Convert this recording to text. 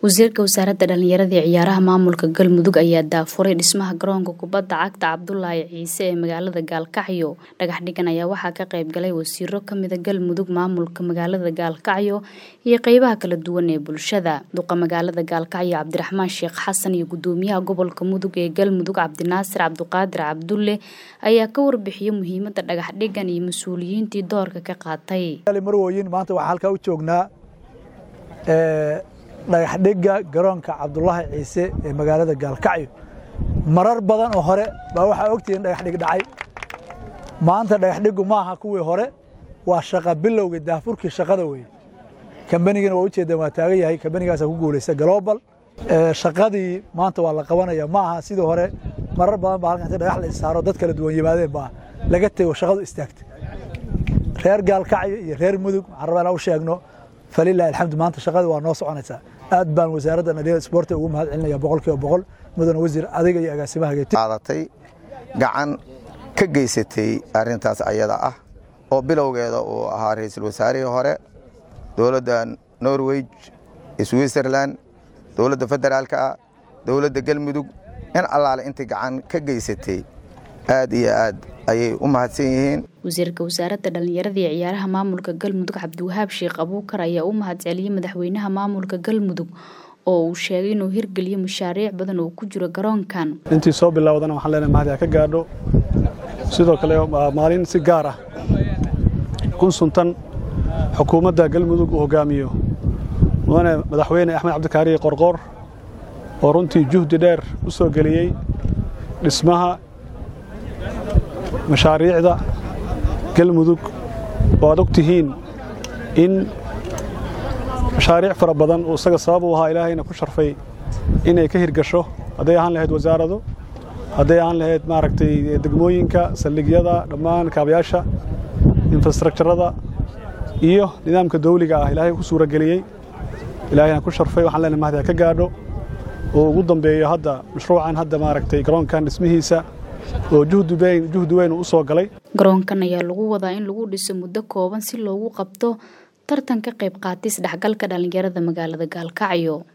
wasiirka wasaaradda dhallinyarada iyo ciyaaraha maamulka galmudug ayaa daafuray dhismaha garoonka kubadda cagta cabdulaahi ciise ee magaalada gaalkacyo dhagax dhigan ayaa waxaa ka qayb galay wasiiro kamida galmudug maamulka magaalada gaalkacyo iyo qeybaha kala duwan ee bulshada duqa magaalada gaalkacyo cabdiraxmaan sheekh xasan iyo gudoomiyaha gobolka mudug ee galmudug cabdinaasir cabdiqaadir cabdulle ayaa ka warbixiyay muhiimada dhagax dhigan iyo mas-uuliyiintii doorka ka qaatay marwooyin maanta waxaa halkaa u joognaa dhagaxdhigga garoonka cabdulaahi ciise ee magaalada gaalkacyo marar badan oo hore baa waxaa ogtihiin dhagaxdhig dhacay maanta dhagaxdhiggu ma aha kuwii hore waa shaqa bilowga daafurkii shaqada weye kambanigana waa ujeedaan waa taagan yahay kambanigaasaa ku guulaysta global shaqadii maanta waa la qabanaya ma aha sidii hore marar badan baa halkan inta dhagax la issaaro dad kala duwan yimaadeen baa laga tego shaqadu istaagtay reer gaalkacyo iyo reer mudug waxaan rabaa inaan u sheegno falilahi alxamdu maanta shaqada waa noo soconaysaa aad baan wasaaradda dhalinyarada isboortiga ugu mahad celinaya boqolkiiba boqol mudane wasiir adiga iyo agaasimaha qaadatay gacan ka geysatay arrintaas ayada ah oo bilowgeeda uu ahaa ra-iisul wasaarihii hore dowladda norway switzerland dowladda federaalka ah dowladda galmudug in allaale intii gacan ka geysatay aad iyo aad ayay u mahadsan yihiin wasiirka wasaaradda dhallinyarada iyo ciyaaraha maamulka galmudug cabdiwahaab sheekh abuukar ayaa u mahad celiyey madaxweynaha maamulka galmudug oo uu sheegay inuu hirgeliyo mashaariic badan oo ku jiro garoonkan intii soo bilowdana waxaan leenahay mahad ka gaadho sidoo kale maalin si gaar ah kun suntan xukuumadda galmudug uu hogaamiyo mudane madaxweyne axmed cabdikaariye qorqoor oo runtii juhdi dheer u soo geliyey dhismaha mashaariicda galmudug oo aad og tihiin in mashaariic fara badan uu isaga sabab u ahaa ilaahayna ku sharfay inay ka hirgasho hadday ahaan lahayd wasaarado hadday ahaan lahayd maaragtay degmooyinka saldhigyada dhammaan kaabayaasha infrastructurada iyo nidaamka dawliga ah ilaahay ku suurageliyey ilaahayna ku sharfay waxaan leenahay mahdi ka gaadho oo ugu dambeeyo hadda mashruucan hadda maaragtay garoonkan dhismihiisa oo juhdi weyn u soo galay garoonkan ayaa lagu wadaa in lagu dhiso muddo kooban si loogu qabto tartan ka qayb qaatay isdhexgalka dhallinyarada magaalada gaalkacyo